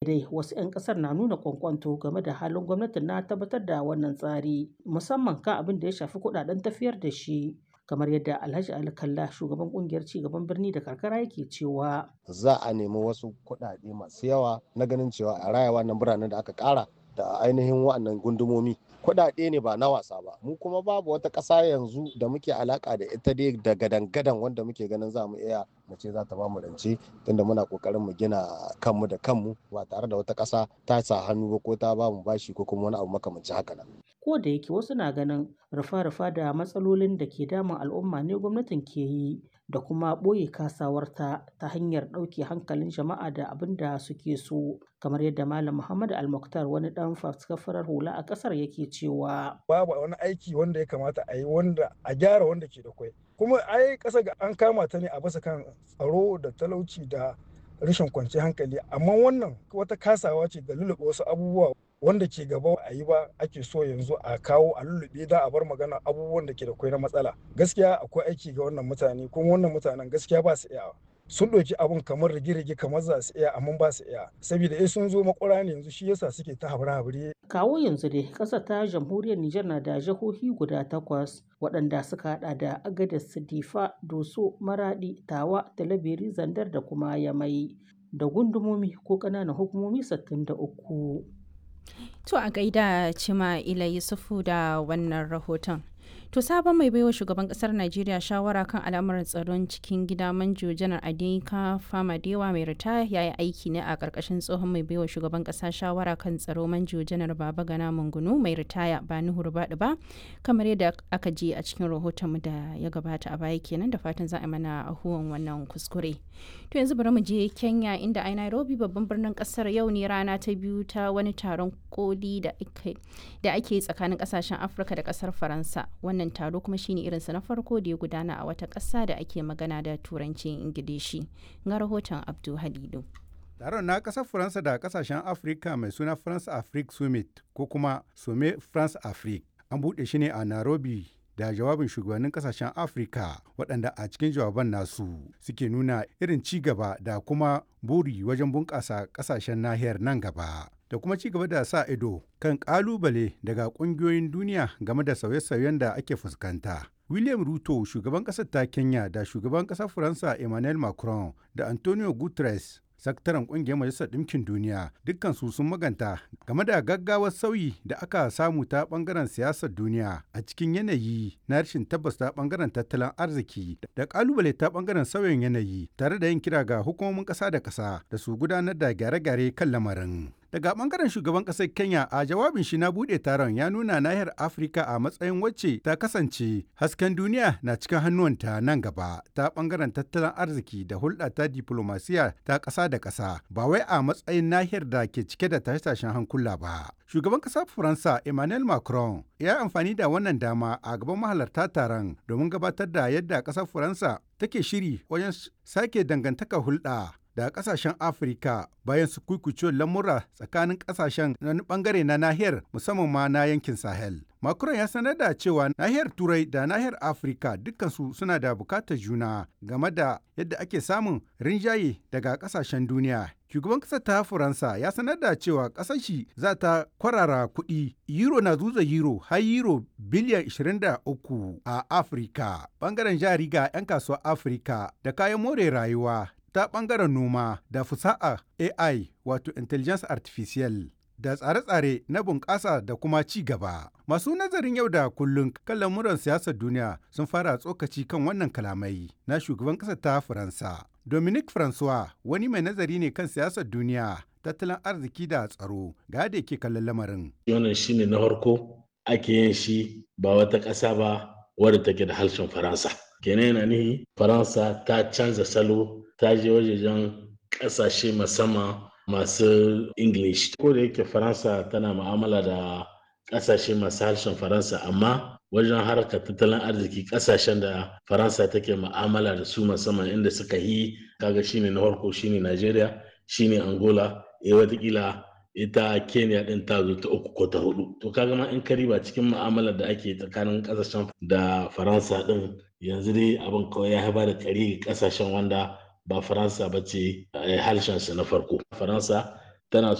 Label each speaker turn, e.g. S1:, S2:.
S1: dai wasu 'yan kasar na nuna kwankwanto game da halin gwamnatin na tabbatar da wannan tsari musamman kan abin da ya shafi kudaden tafiyar da shi kamar yadda alhaji ali kalla shugaban kungiyar cigaban birni da karkara yake cewa
S2: za a nemi wasu kuɗaɗe masu yawa na ganin cewa a raya wannan biranen da aka ƙara da ainihin wa'annan gundumomi kuɗaɗe ne ba na wasa ba mu kuma babu wata ƙasa yanzu da muke alaka da ita dai da gadan-gadan wanda muke ganin za mu iya mu ce za ta ba mu rance tunda muna kokarin mu gina kanmu da kanmu ba tare da wata ƙasa ta sa hannu ba ko ta ba mu bashi ko kuma wani abu makamancin haka nan
S1: ko da yake wasu na ganin rufa-rufa da matsalolin da ke damun al'umma ne gwamnatin ke yi da kuma ɓoye kasawarta ta hanyar ɗauke hankalin jama'a da abin da suke so kamar yadda malam muhammad almuktar wani ɗan faskafarar hula a ƙasar yake cewa
S3: babu wani aiki wanda ya kamata a yi wanda a gyara wanda ke da kwai kuma ai ƙasa ga an kama ta ne a basa kan tsaro da talauci da rashin kwanciyar hankali amma wannan wata kasawa ce da lulluɓe wasu abubuwa wanda ke gaba a yi ba ake so yanzu a kawo a lullube da a bar magana abubuwan da ke da kwai na matsala gaskiya akwai aiki ga wannan mutane kuma wannan mutanen gaskiya ba su iya sun ɗauki abun kamar rige-rige kamar za su iya amma ba su iya saboda eh sun zo makura ne yanzu shi yasa suke ta habire-habire
S1: kawo yanzu dai ƙasar ta jamhuriyar Nijar na da jihohi guda takwas waɗanda suka hada da Agadez, Difa, Doso, Maradi, Tawa, Talabiri, Zandar da kuma Yamai da gundumomi ko ƙananan hukumomi 63.
S4: To a gaida Cima Ila Yusufu da wannan rahoton. To sabon mai baiwa shugaban kasar Najeriya shawara kan al'amuran tsaron cikin gida manjo janar Adinka Famadewa mai ritaya ya yi aiki ne a ƙarƙashin tsohon mai baiwa shugaban ƙasa shawara kan tsaro manjo janar Baba Gana Mungunu mai ritaya ba ni hurbaɗi ba kamar yadda aka ji a cikin rahoton da ya gabata a baya kenan da fatan za a mana ahuwan wannan kuskure. To yanzu bari mu je Kenya inda a Nairobi babban birnin ƙasar yau ne rana ta biyu ta wani taron koli da ake tsakanin ƙasashen Afirka da ƙasar Faransa. wannan taro kuma shine irinsa na farko da ya gudana a wata ƙasa da ake magana da turancin ingilishi ga rahoton abdu halilu
S5: taron na ƙasar faransa da ƙasashen afirka mai suna france afrique summit ko kuma some france afrique an buɗe shi ne a nairobi da jawabin shugabannin kasashen afirka waɗanda a cikin jawaban nasu suke nuna irin ci gaba da kuma buri wajen bunƙasa ƙasashen nahiyar nan gaba da kuma ci gaba da sa ido kan ƙalubale daga ƙungiyoyin duniya game da sauye-sauyen da ake fuskanta. William Ruto, shugaban ƙasar ta Kenya da shugaban ƙasar Faransa Emmanuel Macron da Antonio Guterres sakataren kungiyar majalisar ɗinkin duniya dukkansu sun maganta game da gaggawar sauyi da aka samu ta bangaren siyasar duniya a cikin yanayi na rashin tabbas ta bangaren tattalin arziki da kalubale ta bangaren sauyin yanayi tare da yin kira ga hukumomin ƙasa da ƙasa da su gudanar da gyare-gyare kan lamarin. daga bangaren shugaban kasar kenya a jawabin shi na bude taron ya nuna nahiyar afirka a matsayin wacce ta kasance hasken duniya na cikin hannuwanta nan gaba ta bangaren tattalin arziki da hulɗa ta diplomasiya ta ƙasa da ƙasa ba wai a matsayin nahiyar da ke cike da tashe-tashen hankula ba shugaban ƙasar faransa emmanuel macron ya yi amfani da wannan dama a gaban mahalarta taron domin gabatar da yadda ƙasar faransa take shiri wajen sake dangantaka hulɗa da kasashen afirka bayan su kuikucewar lamura tsakanin kasashen na bangare na nahiyar musamman ma na yankin sahel macron ya sanar da cewa nahiyar turai da nahiyar afirka dukkansu suna da bukatar juna game da yadda ake samun rinjaye daga kasashen duniya shugaban kasar ta faransa ya sanar da cewa kasar shi za ta kwarara kuɗi euro na zuza euro har euro biliyan 23 a afirka bangaren jari ga 'yan kasuwar afirka da kayan more rayuwa ta ɓangaren noma da fusa'a AI wato Intelligence Artificial da tsare-tsare na bunƙasa da kuma ci gaba. Masu nazarin yau da kullum kan lamuran siyasar duniya sun fara tsokaci kan wannan kalamai na shugaban ƙasar ta Faransa. Dominic Francois wani mai nazari ne kan siyasar duniya, tattalin arziki da tsaro ga da yake kallon lamarin.
S6: Wannan shine na farko ake yin shi ba wata ƙasa ba wadda take da harshen Faransa. Kenan yana nihi Faransa ta canza salo ta je wajejen ƙasashe musamman masu English. Ko da yake Faransa tana mu'amala da ƙasashe masu harshen Faransa amma wajen harkar tattalin arziki ƙasashen da Faransa take mu'amala da su musamman inda suka yi kaga shine na farko shine Najeriya shine Angola eh watakila ita Kenya din ta zo ta uku ko ta hudu to kaga ma in kariba cikin mu'amalar da ake tsakanin ƙasashen da Faransa din yanzu dai abin kawai ya haifar da kari ƙasashen wanda ba faransa ba ce harshensa na farko faransa tana